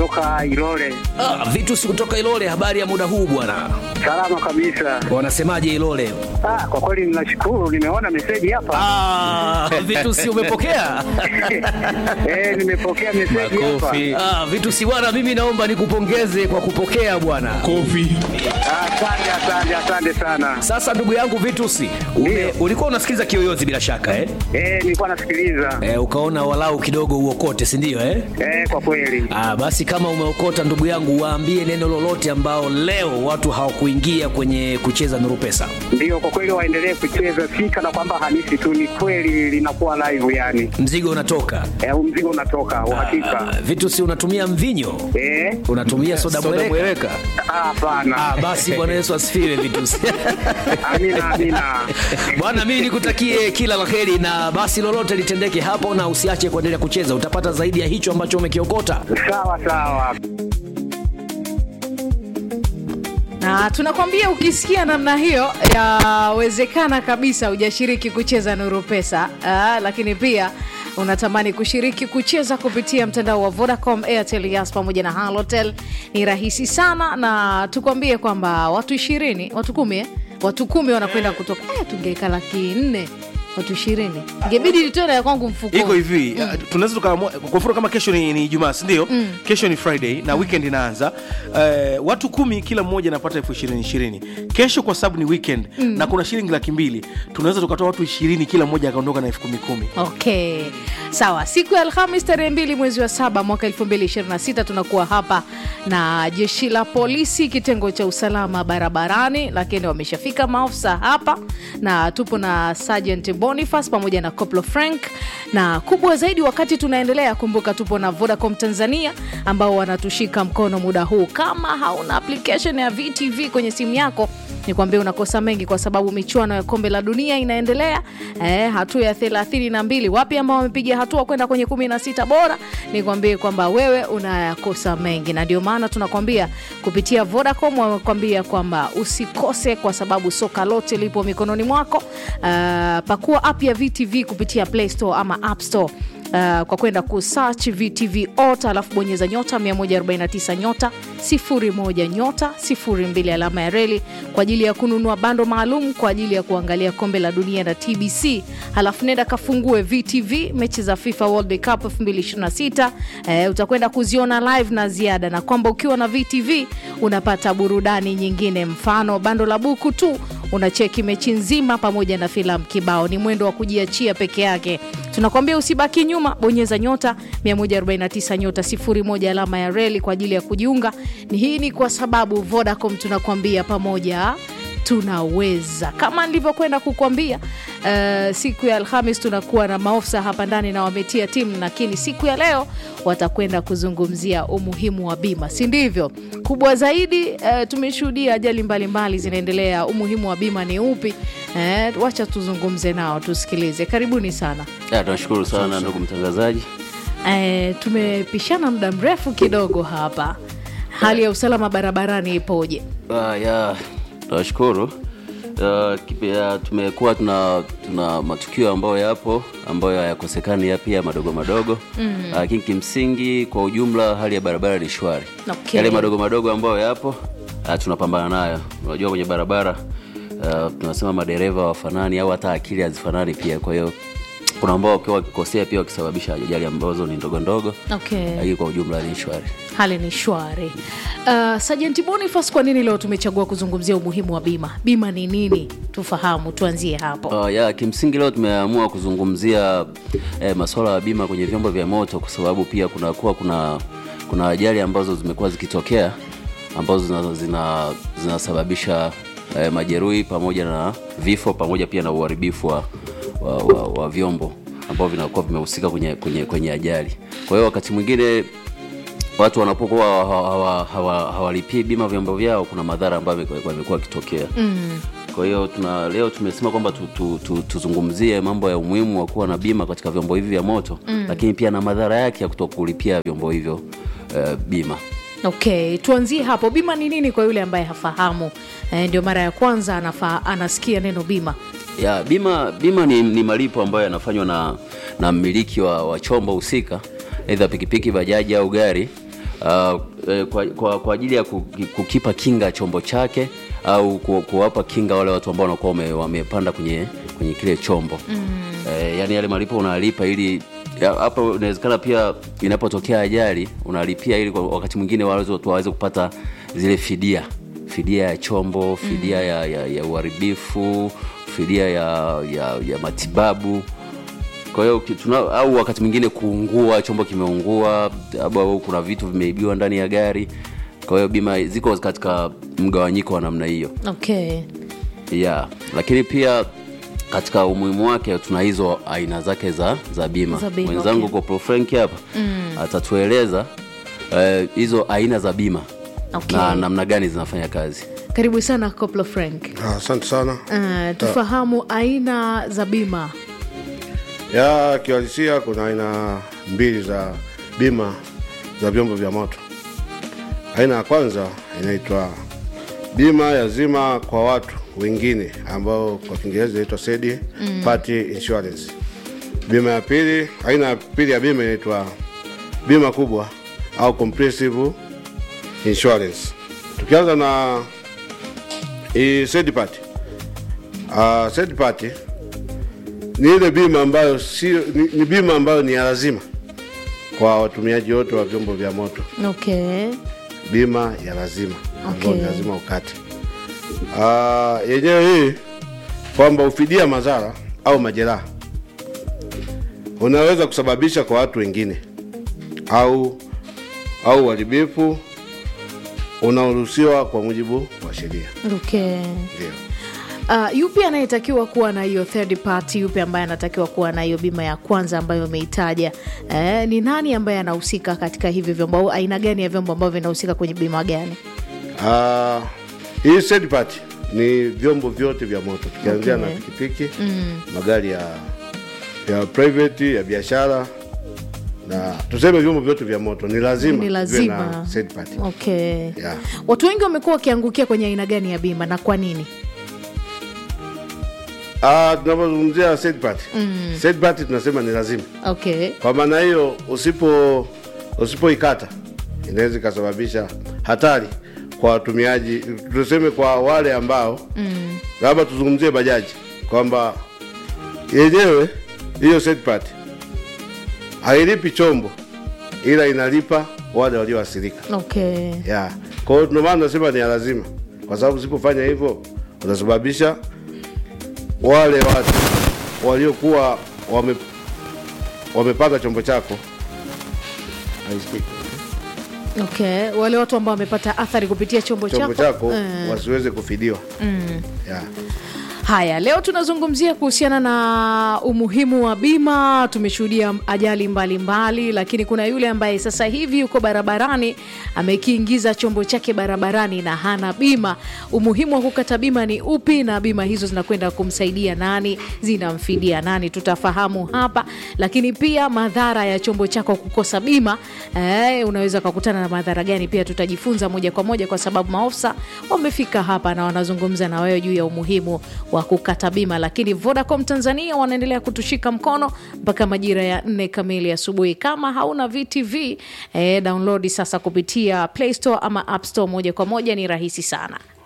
kutoka Ilole. Ah, Vitus kutoka Ilole, habari ya muda huu bwana, Salama kabisa. wanasemaje Ilole? Ah, kwa kweli ninashukuru, nimeona meseji hapa. Ah, Vitus umepokea? Eh, nimepokea meseji hapa. Ah, Vitus bwana, mimi naomba nikupongeze kwa kupokea bwana. Kofi. Ah, Asante, asante, asante sana. Sasa ndugu yangu Vitus, ume, Ndio. ulikuwa unasikiliza Kiyoyozi bila shaka eh? Eh, nilikuwa nasikiliza. Eh, ukaona walau kidogo uokote, si ndio eh? Eh, kwa kweli. Ah, basi kama umeokota ndugu yangu, waambie neno lolote ambao leo watu hawakuingia kwenye kucheza Nuru Pesa. Ndio, kwa kweli waendelee kucheza, si kana kwamba hanisi tu, ni kweli linakuwa live yani. Mzigo unatoka. Eh, huu mzigo unatoka uhakika. Ah, Vitus unatumia mvinyo? Eh, Unatumia soda mweleka? ah, hapana. Ah, basi Bwana Yesu asifiwe Vitus. Amina, amina. Bwana, mimi nikutakie kila la heri na basi lolote litendeke hapo, na usiache kuendelea kucheza, utapata zaidi ya hicho ambacho umekiokota. Sawa sawa. na tunakwambia ukisikia namna hiyo yawezekana kabisa hujashiriki kucheza nuru pesa ah, lakini pia unatamani kushiriki kucheza kupitia mtandao wa vodacom airtel yas pamoja na halotel ni rahisi sana na tukwambie kwamba watu ishirini watu kumi eh? watu kumi wanakwenda kutoka eh, tungeweka laki nne watu ishirini ingebidi nitoe na ya kwangu mfukoni iko hivi mm. tunaweza tukaamua kwa mfano kama kesho ni, ni Ijumaa si ndio? mm. kesho ni Friday na weekend inaanza uh, watu kumi kila mmoja anapata elfu ishirini ishirini kesho kwa sababu ni weekend mm. na kuna shilingi laki mbili tunaweza tukatoa watu ishirini kila mmoja akaondoka na elfu kumi kumi okay sawa siku ya alhamis tarehe mbili mwezi wa saba mwaka 226 tunakuwa hapa na jeshi la polisi kitengo cha usalama barabarani lakini wameshafika maofisa hapa na tupo na sergeant boniface pamoja na coplo frank na kubwa zaidi wakati tunaendelea kumbuka tupo na vodacom tanzania ambao wanatushika mkono muda huu kama hauna application ya vtv kwenye simu yako nikwambia unakosa mengi kwa sababu michuano ya kombe la dunia inaendelea eh, hatua ya thelathini na mbili wapi ambao wamepiga hatua kwenda kwenye kumi na sita bora nikwambie kwamba wewe unayakosa mengi na ndio maana tunakwambia kupitia vodacom wamekwambia kwamba usikose kwa sababu soka lote lipo mikononi mwako uh, pakua app ya vtv kupitia play store ama app store Uh, kwa kwenda kusearch vtv ot alafu bonyeza nyota 149 nyota 01 nyota 02 alama ya reli kwa ajili ya kununua bando maalum kwa ajili ya kuangalia kombe la dunia na tbc halafu nenda kafungue vtv mechi za fifa world cup 226 uh, utakwenda kuziona live na ziada na kwamba ukiwa na vtv unapata burudani nyingine mfano bando la buku tu unacheki mechi nzima pamoja na filamu kibao ni mwendo wa kujiachia peke yake tunakwambia usibaki nyuma bonyeza nyota 149 nyota 01 alama ya reli kwa ajili ya kujiunga ni hii ni kwa sababu vodacom tunakwambia pamoja tunaweza kama nilivyokwenda kukwambia uh, siku ya alhamis tunakuwa na maofisa hapa ndani na wametia timu lakini siku ya leo watakwenda kuzungumzia umuhimu wa bima si ndivyo kubwa zaidi uh, tumeshuhudia ajali mbalimbali zinaendelea umuhimu wa bima ni upi uh, wacha tuzungumze nao tusikilize karibuni sana Ya, tunashukuru sana ndugu mtangazaji. uh, tumepishana muda mrefu kidogo hapa hali ya usalama barabarani ipoje Ah, ya tunashukuru. Uh, kipi- ya, tumekuwa tuna, tuna matukio ambayo yapo ambayo hayakosekani ya pia madogo madogo lakini kimsingi kwa ujumla hali ya barabara ni shwari Okay. yale madogo madogo ambayo yapo uh, tunapambana nayo unajua kwenye barabara uh, tunasema madereva wafanani au hata akili hazifanani pia kwa hiyo kuna ambao wakiwa wakikosea pia wakisababisha ajali ambazo ni ndogo ndogo okay. lakini kwa ujumla ni shwari hali ni shwari uh, sajenti bonifas kwa nini leo tumechagua kuzungumzia umuhimu wa bima bima ni nini tufahamu tuanzie hapo Uh, ya kimsingi leo tumeamua kuzungumzia eh, masuala ya bima kwenye vyombo vya moto kwa sababu pia kunakuwa kuna kuna ajali ambazo zimekuwa zikitokea ambazo zina- zina- zinasababisha eh, majeruhi pamoja na vifo pamoja pia na uharibifu wa, wa, wa, wa vyombo ambavyo vinakuwa vimehusika kwenye, kwenye, kwenye ajali kwa hiyo wakati mwingine watu wanapokuwa hawalipii hawa, hawa, hawalipii bima vyombo vyao kuna madhara ambayo yamekuwa yamekuwa yakitokea mm. kwa hiyo tuna leo tumesema kwamba tu, tu, tu, tuzungumzie mambo ya umuhimu wa kuwa na bima katika vyombo hivi vya moto mm. lakini pia na madhara yake ya kutokulipia vyombo hivyo uh, bima okay tuanzie hapo bima ni nini kwa yule ambaye hafahamu eh, ndio mara ya kwanza anafa, anasikia neno bima ya bima bima ni, ni malipo ambayo yanafanywa na, na mmiliki wa, wa chombo husika aidha pikipiki bajaji au gari uh, eh, kwa, kwa, kwa ajili ya kuki- kukipa kinga chombo chake au ku- kuwapa kinga wale watu ambao wanakuwa wame- wamepanda kwenye, kwenye kile chombo mm. eh, yani yale malipo unalipa ili ya- hapa inawezekana pia inapotokea ajali unalipia ili kwa wakati mwingine waweze watu waweze kupata zile fidia fidia ya chombo fidia ya, ya, ya uharibifu fidia ya, ya, ya matibabu kwa hiyo ki- tuna, au wakati mwingine kuungua chombo kimeungua au au kuna vitu vimeibiwa ndani ya gari kwa hiyo bima ziko katika mgawanyiko wa namna hiyo okay yeah. lakini pia katika umuhimu wake tuna hizo aina zake za, za bima Za bima, mwenzangu okay. Koplo Frank hapa atatueleza eh, hizo aina za bima Okay. na namna gani zinafanya kazi karibu sana koplo frank Ah, Asante sana. uh, tufahamu aina za bima Ya kiuhalisia kuna aina mbili za bima za vyombo vya moto. Aina ya kwanza inaitwa bima ya zima kwa watu wengine ambao kwa Kiingereza inaitwa third party insurance. Bima ya pili, aina ya pili ya bima inaitwa bima kubwa au comprehensive insurance. Tukianza na hii third party. Uh, third party ni ile bima ambayo sio ni, ni bima ambayo ni ya lazima kwa watumiaji wote wa vyombo vya moto, okay bima ya lazima ambayo Okay. ni lazima ukate. Ah, yenyewe hii kwamba ufidia madhara au majeraha unaweza kusababisha kwa watu wengine au au uharibifu unaoruhusiwa kwa mujibu wa sheria. okay Ndio. Uh, yupi anayetakiwa kuwa na hiyo third party yupi ambaye anatakiwa kuwa na hiyo bima ya kwanza ambayo umeitaja eh, ni nani ambaye anahusika katika hivi vyombo au aina gani ya vyombo ambavyo vinahusika kwenye bima gani Ah, hii third party ni vyombo vyote vya moto tukianzia Okay. na pikipiki magari ya ya private ya biashara na tuseme vyombo vyote vya moto ni lazima ni viwe lazima na third party. okay Yeah. watu wengi wamekuwa wakiangukia kwenye aina gani ya bima na kwa nini Ah, tunapozungumzia third party third party tunasema ni lazima okay kwa maana hiyo usipo usipoikata inaweza ikasababisha hatari kwa watumiaji tuseme kwa wale ambao labda tuzungumzie bajaji kwamba yenyewe hiyo third party hailipi chombo ila inalipa wale walioathirika okay yeah. kwa hiyo ndio maana nasema ni ya lazima kwa sababu usipofanya hivyo unasababisha wale watu waliokuwa wame, wamepata chombo chako haisikiki. okay wale watu ambao wamepata athari kupitia chombo, chombo chako Eh. wasiweze kufidiwa yeah. Haya, leo tunazungumzia kuhusiana na umuhimu wa bima. Tumeshuhudia ajali mbalimbali mbali, lakini kuna yule ambaye sasa hivi yuko barabarani amekiingiza chombo chake barabarani na hana bima. Umuhimu wa kukata bima ni upi, na bima hizo zinakwenda kumsaidia nani, zinamfidia nani? Tutafahamu hapa, lakini pia madhara ya chombo chako kukosa bima eh, unaweza ukakutana na madhara gani? Pia tutajifunza moja kwa moja, kwa sababu maofisa wamefika hapa na wanazungumza na wewe juu ya umuhimu wa kukata bima. Lakini Vodacom Tanzania wanaendelea kutushika mkono mpaka majira ya nne kamili asubuhi. Kama hauna VTV eh, download sasa kupitia Play Store ama App Store moja kwa moja, ni rahisi sana.